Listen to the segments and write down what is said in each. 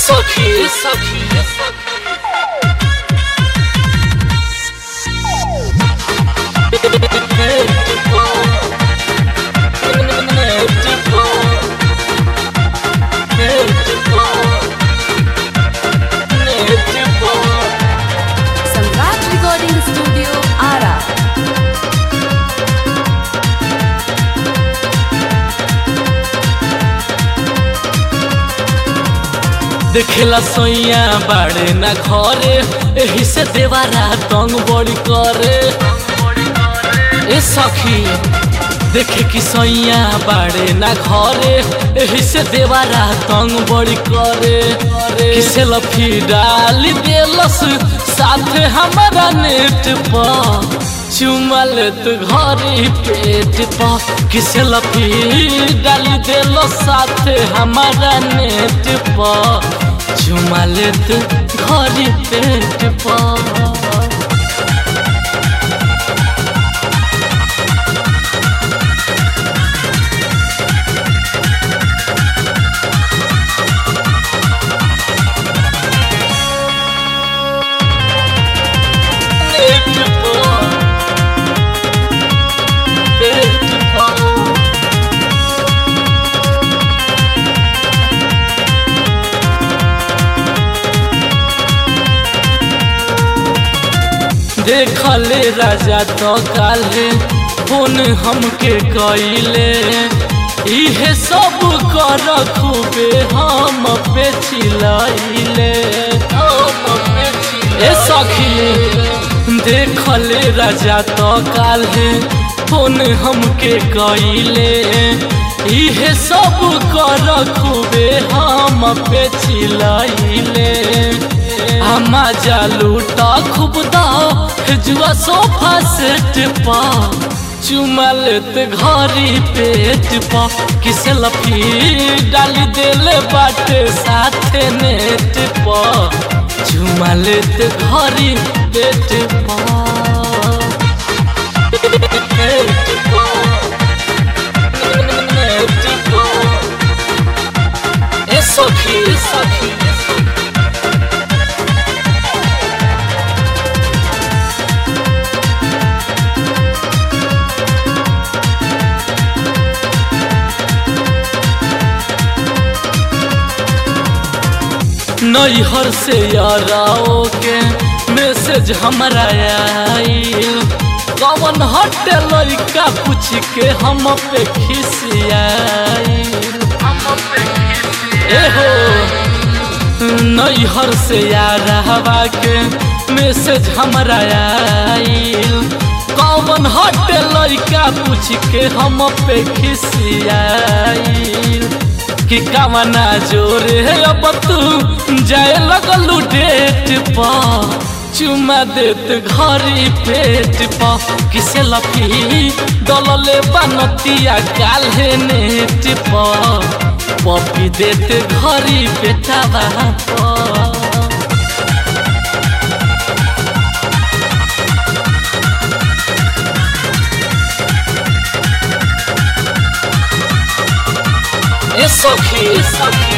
सखी सखी सम्राट recording studio Ara देखेला सोइया बाड़े ना घरे एही से देवारा तंग बड़ी करे ए सखी देखे कि सोइया बाड़े ना घरे एही से देवारा तंग बड़ी करे किसे लफी डाली देलस साथे हमारा नेट पर चुमा लेत घरी पेट पर किसे लफी डाली देलो साथे हमारा नेट पर चुमा लेत घरी पेट पर नेट पर पेट पर देखले राजा तो काले फोन हमके कइले इहे सब कर खूबे हम पे चिलैले ए सखी देखले राजा तो काले फोन हमके कइले इहे सब कर खूबे हम पे चिलैले हमा जालूटा खूब दाओ जुआ सोफा सेट पा चुमा लेत घरी पेट पा किस लफी डाली देले बाटे साथे नेट पा चुमा लेत घरी पेट पा पेट पा नेट पा ए सखी ए सखी ए सखी नैहर से याराओ के मैसेज हमरा आइल कवन हटे लड़का पूछ के हम पे खिसियाइल एहो नैहर से यारावा के मैसेज हमरा आइल कवन हटे लड़का पूछ के हम पे खिसियाइल कि कामना जोरे अब तू जाए लगलू डेट पा चुमा देत घरी पेट पा किसे लफी दलले बनतिया काल्हे नेट पा पपी देत घरी पेटावा पा ए सखी ए सखी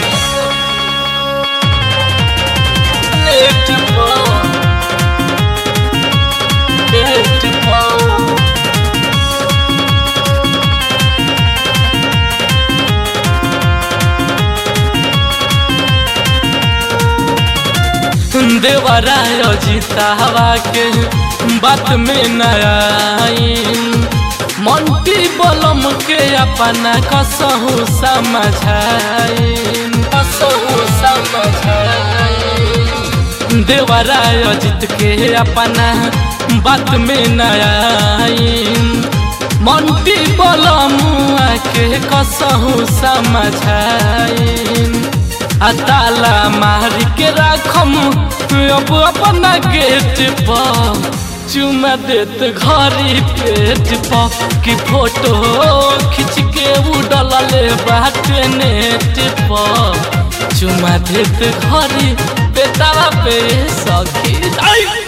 नेट पर पेट पर देवराय जीतावा के बात में नयाइन मंटी बलम के अपना कसहु समझाइन कसहु समझाइन देवराय जीत के अपना बात में नयाइन मंटी बलम के कसहु समझाइन आ ताला मार के राखम अब अपना गेट पर चुमा देत घरी पेट पर कि फोटो खींच के उड़ले बाटे नेट पर चुमा देत घरी पेटावा पे सखी आई